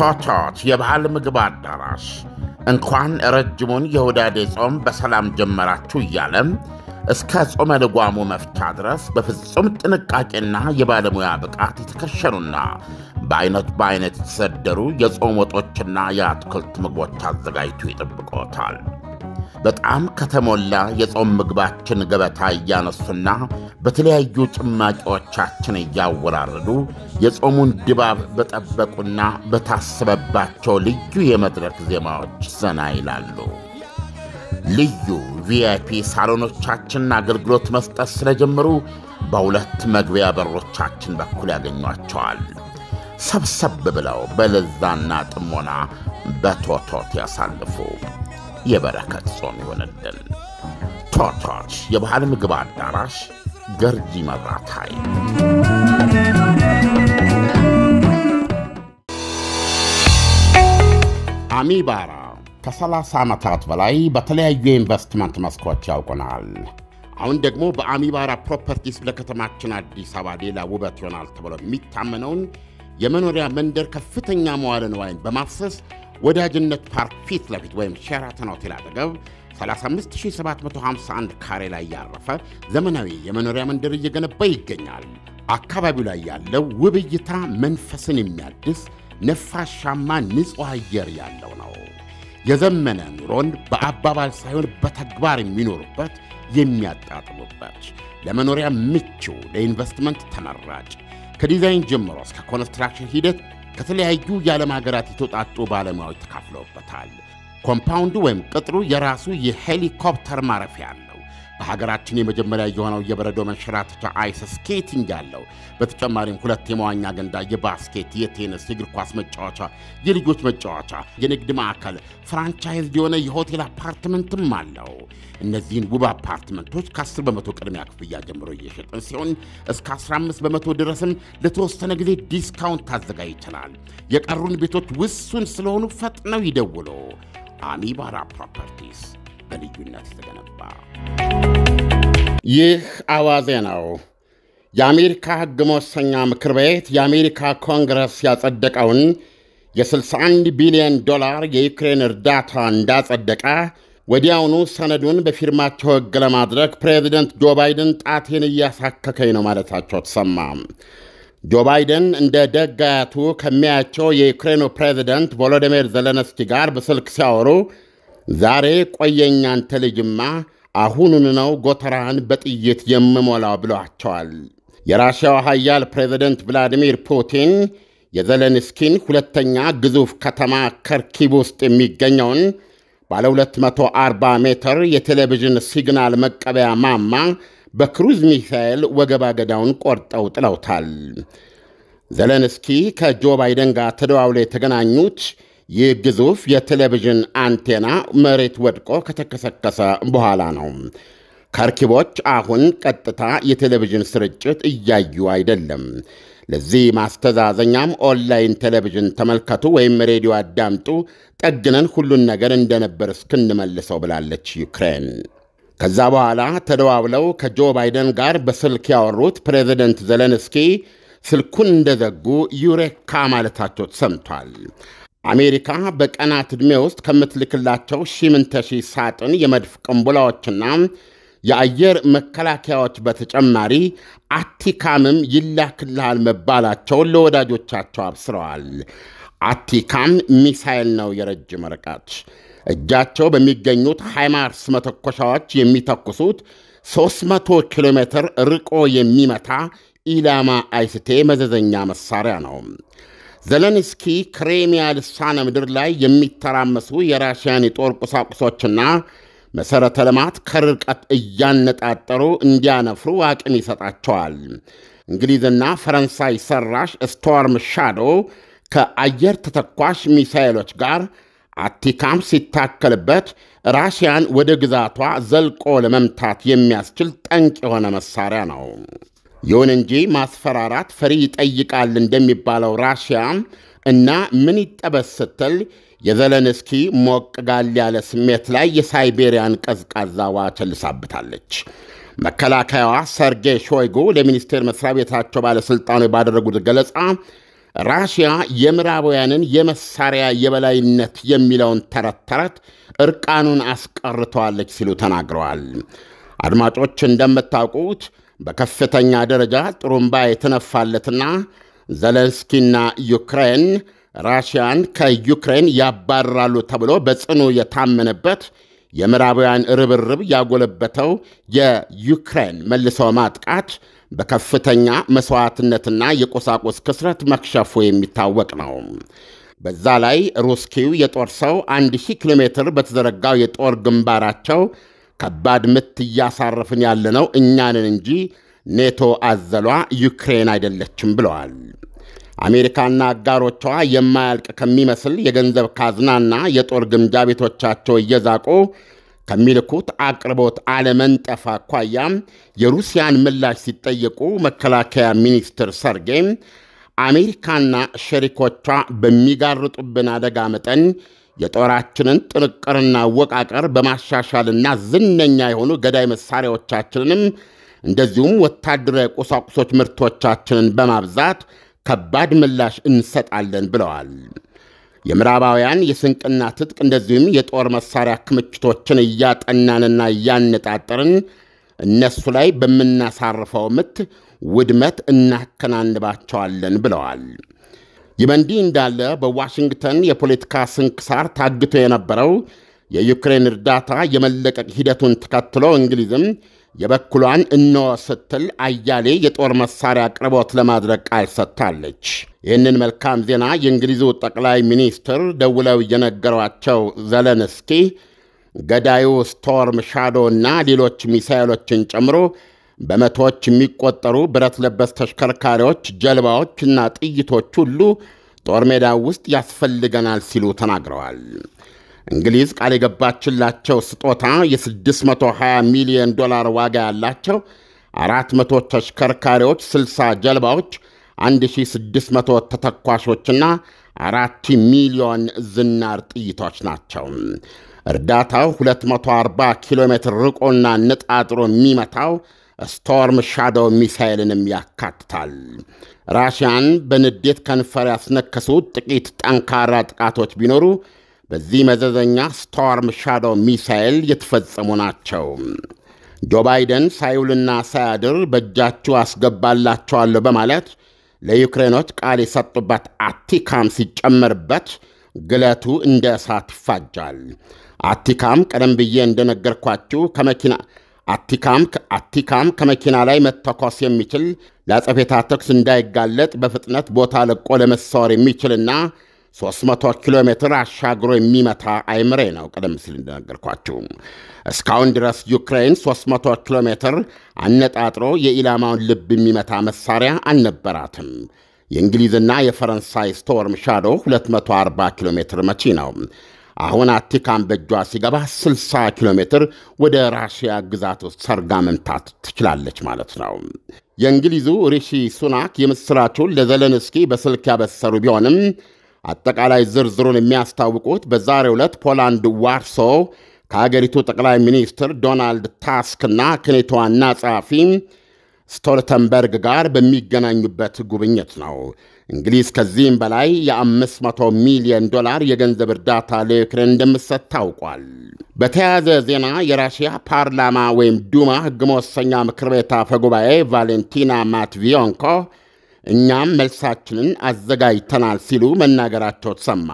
ቶቶት የባህል ምግብ አዳራሽ እንኳን ረጅሙን የሁዳዴ ጾም በሰላም ጀመራችሁ እያለም እስከ ጾመ ልጓሙ መፍቻ ድረስ በፍጹም ጥንቃቄና የባለሙያ ብቃት የተከሸኑና በአይነት በአይነት የተሰደሩ የጾም ወጦችና የአትክልት ምግቦች አዘጋጅቶ ይጠብቆታል። በጣም ከተሞላ የጾም ምግባችን ገበታ እያነሱና በተለያዩ ጭማቂዎቻችን እያወራረዱ የጾሙን ድባብ በጠበቁና በታሰበባቸው ልዩ የመድረክ ዜማዎች ዘና ይላሉ። ልዩ ቪአይፒ ሳሎኖቻችንን አገልግሎት መስጠት ስለጀመሩ በሁለት መግቢያ በሮቻችን በኩል ያገኟቸዋል። ሰብሰብ ብለው በለዛና ጥሞና በቶቶት ያሳልፉ። የበረከት ጾም ይሆንልን። ቶቶት የባህል ምግብ አዳራሽ ገርጂ መብራት ኃይል። አሚባራ ከ30 ዓመታት በላይ በተለያዩ የኢንቨስትመንት መስኮች ያውቁናል። አሁን ደግሞ በአሚባራ ፕሮፐርቲስ ለከተማችን አዲስ አበባ ሌላ ውበት ይሆናል ተብሎ የሚታመነውን የመኖሪያ መንደር ከፍተኛ መዋለ ንዋይን በማፍሰስ ወዳጅነት ፓርክ ፊት ለፊት ወይም ሼራተን ሆቴል አጠገብ 35751 ካሬ ላይ ያረፈ ዘመናዊ የመኖሪያ መንደር እየገነባ ይገኛል። አካባቢው ላይ ያለው ውብ እይታ መንፈስን የሚያድስ ነፋሻማ ንጹሕ አየር ያለው ነው። የዘመነ ኑሮን በአባባል ሳይሆን በተግባር የሚኖሩበት የሚያጣጥሙበት፣ ለመኖሪያ ምቹ፣ ለኢንቨስትመንት ተመራጭ ከዲዛይን ጀምሮ እስከ ኮንስትራክሽን ሂደት ከተለያዩ የዓለም ሀገራት የተውጣጡ ባለሙያዎች ተካፍለውበታል። ኮምፓውንዱ ወይም ቅጥሩ የራሱ የሄሊኮፕተር ማረፊያ አለው። በሀገራችን የመጀመሪያ የሆነው የበረዶ መንሸራተቻ አይስ ስኬቲንግ ያለው፣ በተጨማሪም ሁለት የመዋኛ ገንዳ፣ የባስኬት፣ የቴኒስ፣ የእግር ኳስ መጫወቻ፣ የልጆች መጫወቻ፣ የንግድ ማዕከል፣ ፍራንቻይዝ የሆነ የሆቴል አፓርትመንትም አለው። እነዚህን ውብ አፓርትመንቶች ከ10 በመቶ ቅድሚያ ክፍያ ጀምሮ እየሸጥን ሲሆን እስከ 15 በመቶ ድረስም ለተወሰነ ጊዜ ዲስካውንት ታዘጋጅተናል። የቀሩን ቤቶች ውሱን ስለሆኑ ፈጥነው ይደውሉ። አሚባራ ፕሮፐርቲስ በልዩነት የተገነባ ይህ አዋዜ ነው። የአሜሪካ ሕግ መወሰኛ ምክር ቤት የአሜሪካ ኮንግረስ ያጸደቀውን የ61 ቢሊዮን ዶላር የዩክሬን እርዳታ እንዳጸደቀ ወዲያውኑ ሰነዱን በፊርማቸው ሕግ ለማድረግ ፕሬዚደንት ጆ ባይደን ጣቴን እያሳከከኝ ነው ማለታቸው ተሰማ። ጆ ባይደን እንደ ደግ አያቱ ከሚያያቸው የዩክሬኑ ፕሬዚደንት ቮሎዲሚር ዘለንስኪ ጋር በስልክ ሲያወሩ ዛሬ ቆየኝ አንተ ልጅማ አሁኑን ነው ጎተራህን በጥይት የምሞላው ብለዋቸዋል። የራሽያው ኃያል ፕሬዚደንት ቭላዲሚር ፑቲን የዘለንስኪን ሁለተኛ ግዙፍ ከተማ ከርኪቭ ውስጥ የሚገኘውን ባለ 240 ሜትር የቴሌቪዥን ሲግናል መቀበያ ማማ በክሩዝ ሚሳኤል ወገባ ገዳውን ቆርጠው ጥለውታል። ዘለንስኪ ከጆ ባይደን ጋር ተደዋውለው የተገናኙት ይህ ግዙፍ የቴሌቪዥን አንቴና መሬት ወድቆ ከተከሰከሰ በኋላ ነው። ከርኪቦች አሁን ቀጥታ የቴሌቪዥን ስርጭት እያዩ አይደለም። ለዚህ ማስተዛዘኛም ኦንላይን ቴሌቪዥን ተመልከቱ ወይም ሬዲዮ አዳምጡ፣ ጠግነን ሁሉን ነገር እንደነበር እስክንመልሰው ብላለች ዩክሬን። ከዛ በኋላ ተደዋውለው ከጆ ባይደን ጋር በስልክ ያወሩት ፕሬዚደንት ዘለንስኪ ስልኩን እንደዘጉ ዩሬካ ማለታቸው ተሰምቷል። አሜሪካ በቀናት ዕድሜ ውስጥ ከምትልክላቸው ሺምንተሺ ሳጥን የመድፍ ቅንቡላዎችና የአየር መከላከያዎች በተጨማሪ አቲካምም ይላክልሃል መባላቸውን ለወዳጆቻቸው አብስረዋል። አቲካም ሚሳይል ነው የረጅም ርቀት እጃቸው በሚገኙት ሃይማርስ መተኮሻዎች የሚተኩሱት 300 ኪሎ ሜትር ርቆ የሚመታ ኢላማ አይስቴ መዘዘኛ መሳሪያ ነው። ዘለንስኪ ክሬሚያ ልሳነ ምድር ላይ የሚተራመሱ የራሽያን የጦር ቁሳቁሶችና መሠረተ ልማት ከርቀት እያነጣጠሩ እንዲያነፍሩ አቅም ይሰጣቸዋል። እንግሊዝና ፈረንሳይ ሰራሽ ስቶርም ሻዶ ከአየር ተተኳሽ ሚሳይሎች ጋር አቲካም ሲታከልበት ራሽያን ወደ ግዛቷ ዘልቆ ለመምታት የሚያስችል ጠንቅ የሆነ መሳሪያ ነው። ይሁን እንጂ ማስፈራራት ፈሪ ይጠይቃል እንደሚባለው ራሽያ እና ምን ይጠበስ ስትል የዘለንስኪ ሞቅ ጋል ያለ ስሜት ላይ የሳይቤሪያን ቀዝቃዛ ውሃ ቸልሳብታለች። መከላከያዋ ሰርጌይ ሾይጉ ለሚኒስቴር መስሪያ ቤታቸው ባለሥልጣኖች ባደረጉት ገለጻ ራሽያ የምዕራባውያንን የመሳሪያ የበላይነት የሚለውን ተረት ተረት እርቃኑን አስቀርተዋለች ሲሉ ተናግረዋል። አድማጮች እንደምታውቁት በከፍተኛ ደረጃ ጥሩምባ የተነፋለትና ዘለንስኪና ዩክሬን ራሽያን ከዩክሬን ያባርራሉ ተብሎ በጽኑ የታመነበት የምዕራባውያን ርብርብ ያጎለበተው የዩክሬን መልሶ ማጥቃት በከፍተኛ መሥዋዕትነትና የቁሳቁስ ክስረት መክሸፉ የሚታወቅ ነው። በዛ ላይ ሩስኪው የጦር ሰው 1000 ኪሎ ሜትር በተዘረጋው የጦር ግንባራቸው ከባድ ምት እያሳረፍን ያለነው እኛንን እንጂ ኔቶ አዘሏ ዩክሬን አይደለችም ብለዋል። አሜሪካና አጋሮቿ የማያልቅ ከሚመስል የገንዘብ ካዝናና የጦር ግምጃ ቤቶቻቸው እየዛቁ ከሚልኩት አቅርቦት አለመንጠፍ አኳያ የሩሲያን ምላሽ ሲጠየቁ መከላከያ ሚኒስትር ሰርጌይ አሜሪካና ሸሪኮቿ በሚጋርጡብን አደጋ መጠን የጦራችንን ጥንቅርና አወቃቀር በማሻሻልና ዝነኛ የሆኑ ገዳይ መሣሪያዎቻችንንም እንደዚሁም ወታደራዊ ቁሳቁሶች ምርቶቻችንን በማብዛት ከባድ ምላሽ እንሰጣለን ብለዋል። የምዕራባውያን የስንቅና ትጥቅ እንደዚሁም የጦር መሣሪያ ክምችቶችን እያጠናንና እያነጣጠርን እነሱ ላይ በምናሳርፈው ምት ውድመት እናከናንባቸዋለን ብለዋል። ይህ በእንዲህ እንዳለ በዋሽንግተን የፖለቲካ ስንክሳር ታግቶ የነበረው የዩክሬን እርዳታ የመለቀቅ ሂደቱን ተከትሎ እንግሊዝም የበኩሏን እንሆ ስትል አያሌ የጦር መሳሪያ አቅርቦት ለማድረግ ቃል ሰጥታለች። ይህንን መልካም ዜና የእንግሊዙ ጠቅላይ ሚኒስትር ደውለው የነገሯቸው ዘለንስኪ ገዳዩ ስቶርም ሻዶ እና ሌሎች ሚሳይሎችን ጨምሮ በመቶዎች የሚቆጠሩ ብረት ለበስ ተሽከርካሪዎች፣ ጀልባዎች እና ጥይቶች ሁሉ ጦር ሜዳ ውስጥ ያስፈልገናል ሲሉ ተናግረዋል። እንግሊዝ ቃል የገባችላቸው ስጦታ የ620 ሚሊዮን ዶላር ዋጋ ያላቸው 400 ተሽከርካሪዎች፣ 60 ጀልባዎች፣ 1600 ተተኳሾችና 4 ሚሊዮን ዝናር ጥይቶች ናቸው። እርዳታው 240 ኪሎ ሜትር ርቆና ነጣጥሮ የሚመታው ስቶርም ሻዶ ሚሳይልንም ያካትታል። ራሽያን በንዴት ከንፈር ያስነከሱት ጥቂት ጠንካራ ጥቃቶች ቢኖሩ በዚህ መዘዘኛ ስቶርም ሻዶ ሚሳይል የተፈጸሙ ናቸው። ጆ ባይደን ሳይውልና ሳያድር በእጃችሁ አስገባላቸዋለሁ በማለት ለዩክሬኖች ቃል የሰጡበት አቲካም ሲጨመርበት ግለቱ እንደ እሳት ይፋጃል። አቲካም ቀደም ብዬ እንደነገርኳችሁ ከመኪና አቲካም አቲካም ከመኪና ላይ መተኮስ የሚችል ለአጸፌታ ተኩስ እንዳይጋለጥ በፍጥነት ቦታ ለቆ ለመሰወር የሚችልና 300 ኪሎ ሜትር አሻግሮ የሚመታ አይምሬ ነው። ቀደም ሲል እንደነገርኳችሁ እስካሁን ድረስ ዩክሬን 300 ኪሎ ሜትር አነጣጥሮ የኢላማውን ልብ የሚመታ መሳሪያ አልነበራትም። የእንግሊዝና የፈረንሳይ ስቶርም ሻዶ 240 ኪሎ ሜትር መቺ ነው። አሁን አቲካም በእጇ ሲገባ 60 ኪሎ ሜትር ወደ ራሽያ ግዛት ውስጥ ሰርጋ መምታት ትችላለች ማለት ነው። የእንግሊዙ ሪሺ ሱናክ የምሥራቹን ለዘለንስኪ በስልክ ያበሰሩ ቢሆንም አጠቃላይ ዝርዝሩን የሚያስታውቁት በዛሬው ዕለት ፖላንድ ዋርሶ ከአገሪቱ ጠቅላይ ሚኒስትር ዶናልድ ታስክና ከኔቶ ዋና ጸሐፊ ስቶልተንበርግ ጋር በሚገናኙበት ጉብኝት ነው። እንግሊዝ ከዚህም በላይ የ500 ሚሊዮን ዶላር የገንዘብ እርዳታ ለዩክሬን እንደምትሰጥ ታውቋል። በተያያዘ ዜና የራሽያ ፓርላማ ወይም ዱማ ሕግ መወሰኛ ምክር ቤት አፈ ጉባኤ ቫሌንቲና ማትቪዮንኮ እኛም መልሳችንን አዘጋጅተናል ሲሉ መናገራቸው ተሰማ።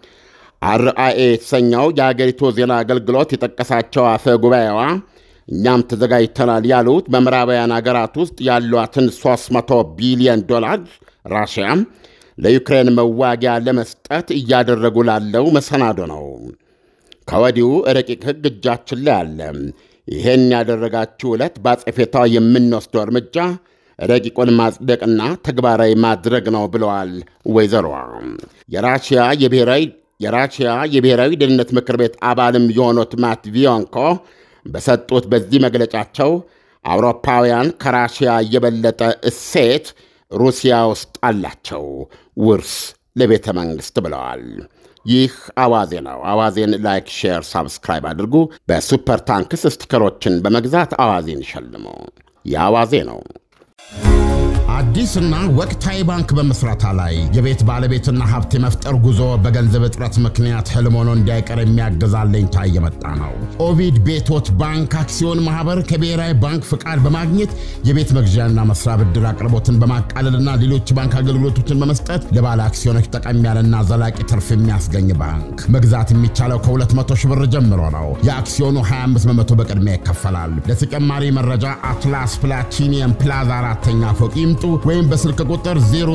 አርአኤ የተሰኘው የአገሪቱ ዜና አገልግሎት የጠቀሳቸው አፈ ጉባኤዋ እኛም ተዘጋጅተናል ያሉት በምዕራባውያን አገራት ውስጥ ያሏትን 300 ቢሊዮን ዶላር ራሽያ ለዩክሬን መዋጊያ ለመስጠት እያደረጉ ላለው መሰናዶ ነው። ከወዲሁ ረቂቅ ሕግ እጃችን ላይ አለ። ይሄን ያደረጋችሁ ዕለት በአጸፌታው የምንወስደው እርምጃ ረቂቁን ማጽደቅና ተግባራዊ ማድረግ ነው ብለዋል ወይዘሮዋ። የራሽያ የብሔራዊ የራሽያ የብሔራዊ ደህንነት ምክር ቤት አባልም የሆኑት ማትቪዮንኮ በሰጡት በዚህ መግለጫቸው አውሮፓውያን ከራሽያ የበለጠ እሴት ሩሲያ ውስጥ አላቸው፣ ውርስ ለቤተ መንግሥት ብለዋል። ይህ አዋዜ ነው። አዋዜን ላይክ፣ ሼር፣ ሳብስክራይብ አድርጉ። በሱፐር ታንክስ ስቲከሮችን በመግዛት አዋዜን ይሸልሙ። የአዋዜ ነው። አዲስና ወቅታዊ ባንክ በመስራታ ላይ የቤት ባለቤትና ሀብት የመፍጠር ጉዞ በገንዘብ እጥረት ምክንያት ህልም ሆኖ እንዳይቀር የሚያግዝ አለኝታ እየመጣ ነው። ኦቪድ ቤቶች ባንክ አክሲዮን ማህበር ከብሔራዊ ባንክ ፍቃድ በማግኘት የቤት መግዣና መስሪያ ብድር አቅርቦትን በማቃለልና ሌሎች ባንክ አገልግሎቶችን በመስጠት ለባለ አክሲዮኖች ጠቀም ያለና ዘላቂ ትርፍ የሚያስገኝ ባንክ። መግዛት የሚቻለው ከ200 ሺህ ብር ጀምሮ ነው። የአክሲዮኑ 25 በመቶ በቅድሚያ ይከፈላል። ለተጨማሪ መረጃ አትላስ ፕላቲኒየም ፕላዛ አራተኛ ፎቅ ይምጡ ወይም በስልክ ቁጥር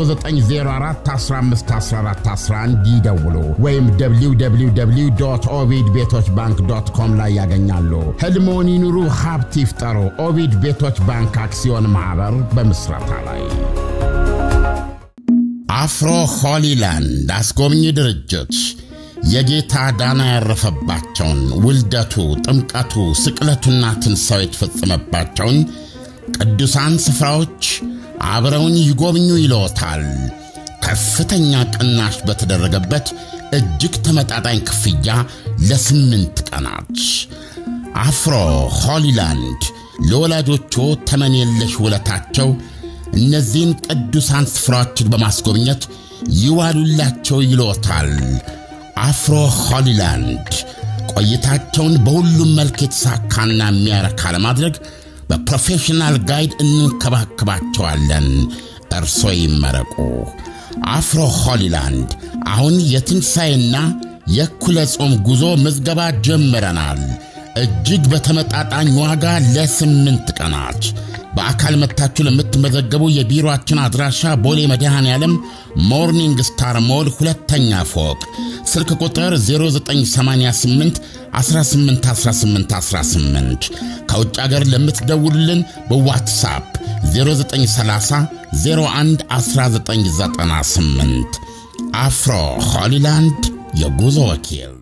0904151411 ይደውሉ ወይም www ኦቪድ ቤቶች ባንክ ዶት ኮም ላይ ያገኛሉ። ህልሞን ይኑሩ፣ ሀብት ይፍጠሩ። ኦቪድ ቤቶች ባንክ አክሲዮን ማኅበር በምስረታ ላይ አፍሮ ሆሊላንድ አስጎብኚ ድርጅት የጌታ ዳና ያረፈባቸውን ውልደቱ፣ ጥምቀቱ፣ ስቅለቱና ትንሣኤው የተፈጸመባቸውን ቅዱሳን ስፍራዎች አብረውን ይጎብኙ ይለዎታል። ከፍተኛ ቅናሽ በተደረገበት እጅግ ተመጣጣኝ ክፍያ ለስምንት ቀናት አፍሮ ሆሊላንድ ለወላጆቹ ተመን የለሽ ውለታቸው እነዚህን ቅዱሳን ስፍራዎችን በማስጎብኘት ይዋሉላቸው ይሎታል። አፍሮ ሆሊላንድ ቆይታቸውን በሁሉም መልክ የተሳካና የሚያረካ ለማድረግ በፕሮፌሽናል ጋይድ እንንከባከባቸዋለን። እርሶ ይመረቁ። አፍሮ ሆሊላንድ አሁን የትንሣኤና የእኩለ ጾም ጉዞ ምዝገባ ጀምረናል። እጅግ በተመጣጣኝ ዋጋ ለስምንት ቀናት በአካል መጥታችሁ ለምትመዘገቡ የቢሮአችን አድራሻ ቦሌ መድኃኔ ዓለም ሞርኒንግ ስታር ሞል ሁለተኛ ፎቅ ስልክ ቁጥር 0988 181818 ከውጭ አገር ለምትደውሉልን በዋትሳፕ 0930 01 1998 አፍሮ ሆሊላንድ የጉዞ ወኪል